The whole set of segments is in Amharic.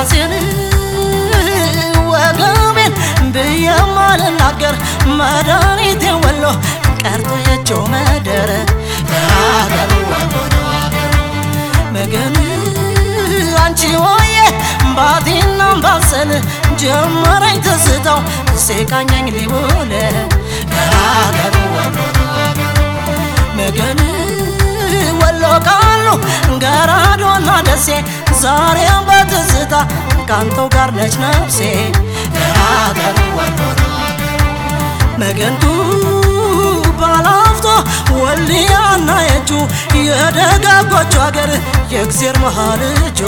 ራሴን ወገቤን ብዬ ማልናገር መድኃኒቴ ወሎ ቀርቶ የቸው መደረ አገሩ መገን አንቺ ሆዬ ባቴና ባሰል ጀመረኝ ትዝታው ሴቃኛኝ ሊውል አገሩ መገን ወሎ ቃሉ ገራዶና ደሴ ዛሬም በትዝታ ካንተው ጋር ነች ነፍሴ አገሩ መገንቱ ባላፍቶ ወልያና የጁ የደጋጎቹ አገር የእግዜር መሃል እጁ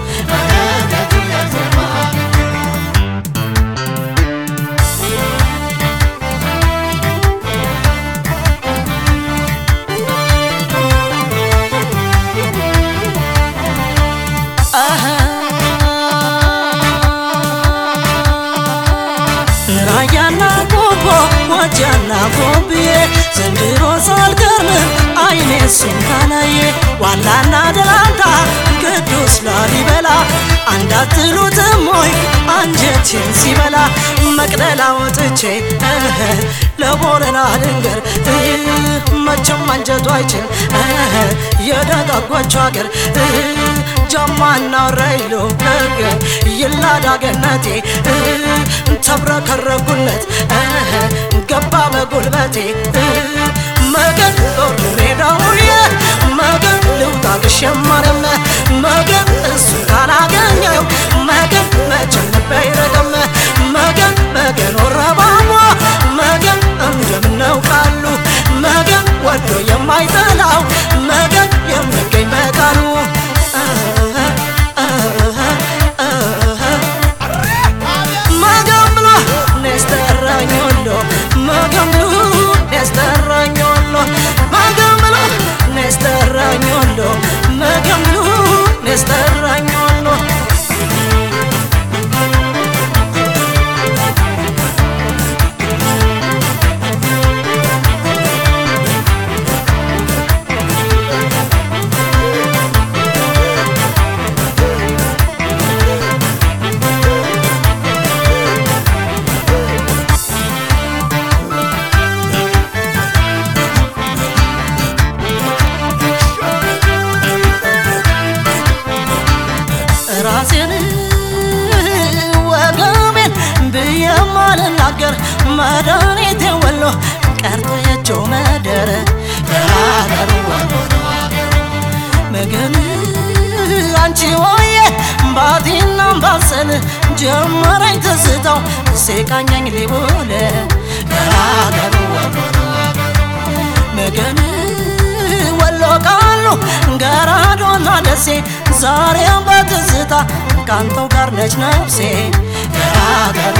ራያና ቆቦ ወጃና ቆብዬ ዘንድሮ ሳልገርም አይኔ እሱን ካላየ ዋላና ደላንታ ቅዱስ ላሊበላ አንዳትሉትም ወይ አንጀቴን ሲበላ መቅደላ ወጥቼ እህ ለቦረና ልንገር እህ መቼም አንጀቱ አይችል እህ የደጋጎቹ አገር እህ ጀማና ረይሎ ነገር ይላዳ ገነቴ እህ ተብረከረኩለት እህ ገባ በጉልበቴ እህ መገን ጦር ሜዳውዬ መገን ልውጣ ግሸማረም መገን እሱ ካላገኘው መገን መቼም ልቤ አይረግም መገን መገን ወረባሞ መገን እንደምነው ቃሉ መገን ወዶ የማይጠላው መገን የሚገኝ በቃሉ መገን ብሎ ነስተራኝ ወሎ መገን ብሎ ነስተራኝ ወሎ መገን ብሎ ነስተራኝ ወሎ መገን ብሎ ነስተራኝ ወሎ ራሴን ወገቤን ብዬ ማልናገር መድኃኒቴ ወሎ ቀርቶ የቸው መደረ አገሩ መገን አንቺ ሆዬ ባቴና ባሰል ጀመረኝ ትዝታው ሴቃኛኝ ሊውል አገሩ መገን ወሎ ቃሉ ገራዶና ደሴ ዛሬም በትዝታ ካንተው ጋር ነች ነፍሴ አገሩ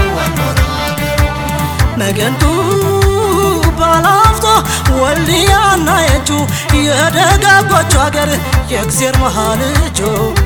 መገንቱ ባላፍቶ ወልያና የጁ የደጋጎቹ አገር የእግዜር መሃል እጁ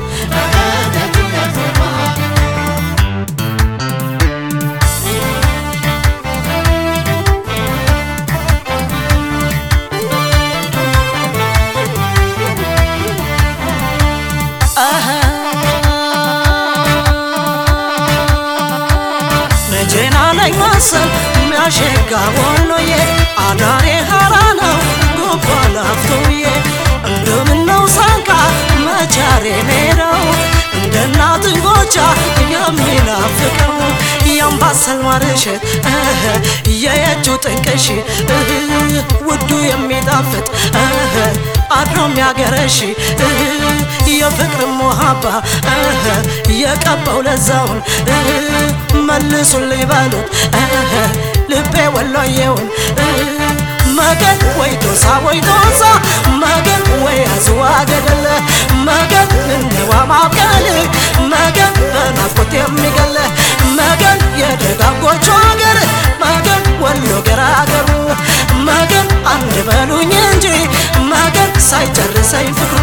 መቼና ነኝ መሰል የሚያሸጋ ወሎዬ አዳሬ ሀራ ነው ጎባ ላፍቶዬ እንደምነው ሳንቃ መቻሬ ሜዳው እንደ እናት ጎቻ የሚናፍቀው የአምባሰል ማርሸት የየጁ ጥንቅሽ ውዱ የሚጣፍጥ አድሮ የሚያገረሽ የፍቅር ሞሃባ የቀባው ለዛውን መልሱልኝ በሉት ልቤ ወሎዬውን መገን ወይ ቶሳ ወይ ቶሳ መገን ወይ አዝዋ ገደለ መገን እንዋ ማብቀል መገን በናፍቆት የሚገለ መገን የደጋጎቹ አገር መገን ወሎ ገራገሩ መገን አንድ በሉኝ እንጂ መገን ሳይጨርሰኝ ፍቅሩ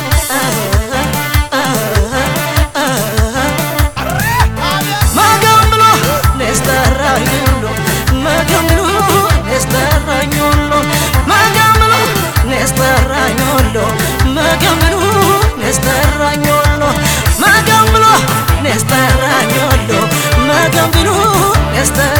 መገን ብሎ ነስተራኝ ሁሉ መገን ብሎ ነስተራኝ ሁሉ መገን ብሎ ነስተራኝ ሁሉ መገን ብሎ ነስተራኝ ሁሉ መገን ብሎ ነስተራኝ ነስተራኝ